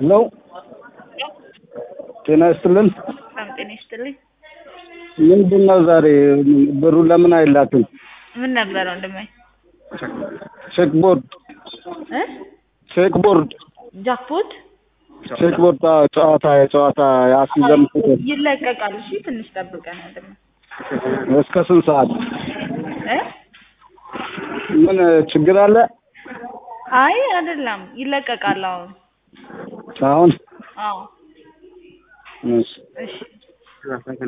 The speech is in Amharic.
ሄሎ ጤና ይስጥልን። በጣም ጤና ይስጥልኝ። ምንድን ነው ዛሬ ብሩ ለምን አይላክም? ምን ነበረ ወንድሜ? ቼክ ቦርድ እ ቼክ ቦርድ ጃክፖት ቼክ ቦርድ አዎ፣ ጨዋታ የጨዋታ የአስይዘን ቁጥር ይለቀቃል። እሺ ትንሽ ጠብቀን ወንድሜ እስከ ስንት ሰዓት? እ ምን ችግር አለ? አይ አይደለም ይለቀቃል። አሁን አሁን አዎ እሺ እሺ